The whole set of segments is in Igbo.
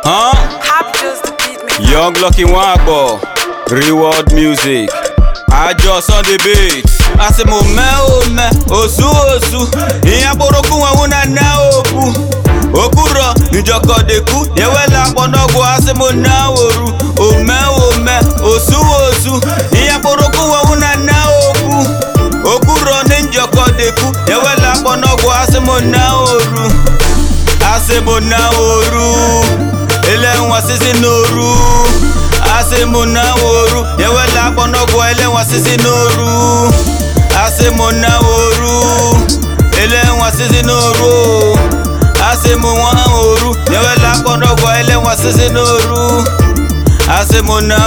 Huh? Captures the beat me. Young Lucky Wagbo, Reward Music. Àjọ Sunday beat. Asị m ome ome, osu osu. Ihe akpụrụkụ nwanwu na na okwu. Okwuro njọkọdeku, ewela akpọ n'ọgwụ asị m na oru. Ome ome, osu osu. Ihe akpụrụkụ nwanwu na na okwu. Okwuro ndị njọkọdeku, ewela akpọ n'ọgwụ asị m na oru. Asị m na oru. ele nwa sisi n'oru asị mụ na oru ewela akpọ n'ọgwụ ele nwa sisi n'oru asị mụ na oru ele nwa sisi n'oru asị mụ nwa oru ewela akpọ n'ọgwụ ele nwa sisi n'oru asị mụ na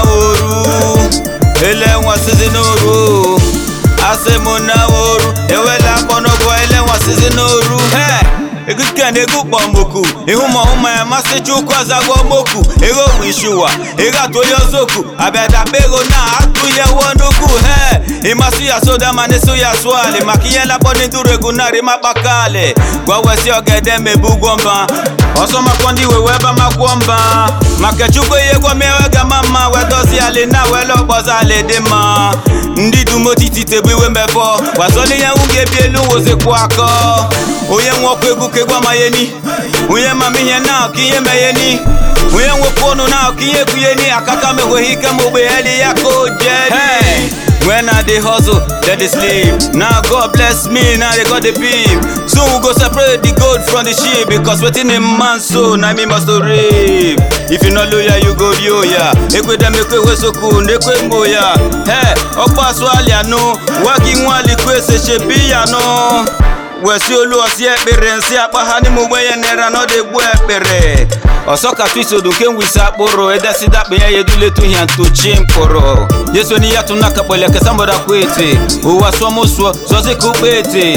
oru ele nwa sisi n'oru asị mụ na oru ewela akpọ n'ọgwụ ele nwa sisi n'oru hey! egike na ego kpọmoku ihu ma ọhụma ya masị chukwu azagwo moku ego nwe ishuwa ego atụ onye ọzọku abịadakpa ego na atụ ya wuo n'ukwu he ịmasị ya soda ma na-eso ya sụali maka ihe lakpọ ndị duru ego narị makpakali gwawesi ogede mebu ụgwọ mba ọsọ makpọ ndị wewe ebe makwuo mba maka chukwu ihe gwomewe gama mma wee dozi ali na wele ọkpọza ali dị mma ndị dumotiti tebu iwe mbefọ gbazoli ihe nwụ ga-ebi elu wozikwu akọ onye nwe ọkụ egwu ka egwu amayeni onye mama ihe na ka ihe meyeni onye nwekwu ọnụ na ka ihe kwuyeni akaka mehweghị ike ma ogbeheli ya ka o jeli When I dey hustle, then they sleep. Now God bless me, now they got the beef. Soon we go separate the gold from the sheep because waiting in man so now me must to reap. If you not loyal, you go yoya. Ekwe dem ekwe wesoku, nekwe moya. Hey, ọkpa swali ano, wagi nwali kwese shebi ano. wesi olu ọsi ekpere nsị akpa ha n'ime ugbe ya nera na ọ dị egbu ekpere ọsọ ka twisodu nke nwisi akpụrụ edesida akpa ya yeduletu hia ntochi mkpụrụ yesu ni ya tuna kapele kesa mboda kwete ụwa sụọ mụsụọ sọzi ka ukpe ete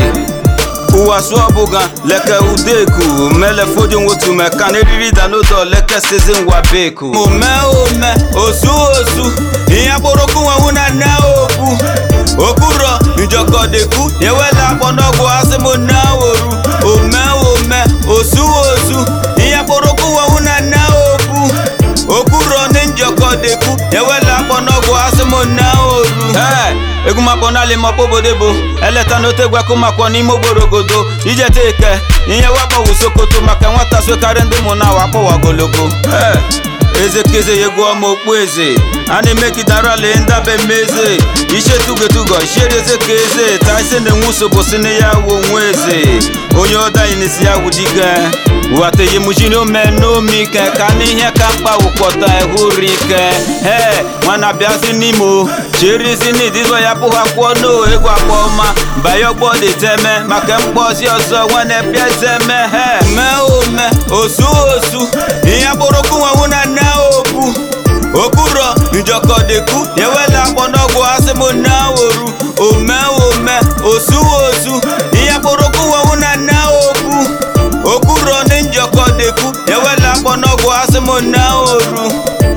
ụwa sụọ bụga leke udeku mele fojo nwotu meka na eriri da n'ụdọ leke sizi ngwa beku ome ome osu osu ihe akpụrụkụ nwanwu na nne okwu okwuro njọkọdeku ewela akpọ n'ọgwụ asị m na oru ome ome osu osu ihe akpụrụkụ nwanwu na nne okwu okwuro ndị njọkọdeku ewela akpọ n'ọgwụ asị m na oru Hey! egwu makpọ n'ala makpọ obodo bụ eleta n'ote egwekụ makpọ n'ime ogborogodo ijeta eke ihe wakpọwu sokoto maka nwata sokarị ndị mụ na wakpọ wagologo Hey! eze keze yegwu ọma okpu eze a na-emegidarali ndabe mmeze iche tugotugo ishiereze ka eze ta ise na-enwe usogbo si na ya wu onwe eze onye ọdainisi ya wudike wateyemujiri ome n'omi ike ka n'ihe ka mkpa wụkpọta ehuri ike he nwana bịazi n'imo cherizi n'idizọ ya pụhakwuo no egwu akpọma banye ọgbọ dị teme maka mkpọzi ọzọ nwane bịa teme he mee ome osu osu ihe akpụrụkụ nwanwu na nne okwu okwuro njọkọdeku ewela akpọ n'ọgwụ asị m na oru ome ome osu osu ihe akpụrụkụ nwanwu na nne okwu okwuro ndị njọkọdeku ewela akpọ n'ọgwụ asị m na oru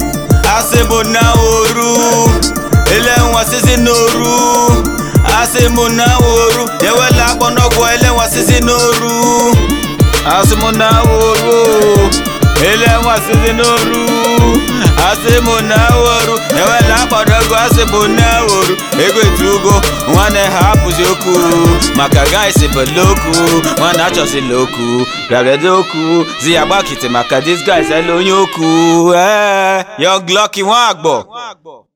asị m na oru ele nwa sisi n'oru asị m na oru ewela akpọ n'ọgwụ ele nwa sisi n'oru asị m na oru ele nwa sisi n'oru asị m na oru ewela akpọ n'ọgwụ asị m na oru ego etugo nwanne ha apụzi okwu maka gaisi beloku nwanne achọsila okwu rarede okwu zi ya gbakite maka dis guys ele onye okwu ee Young Lucky Nwagbo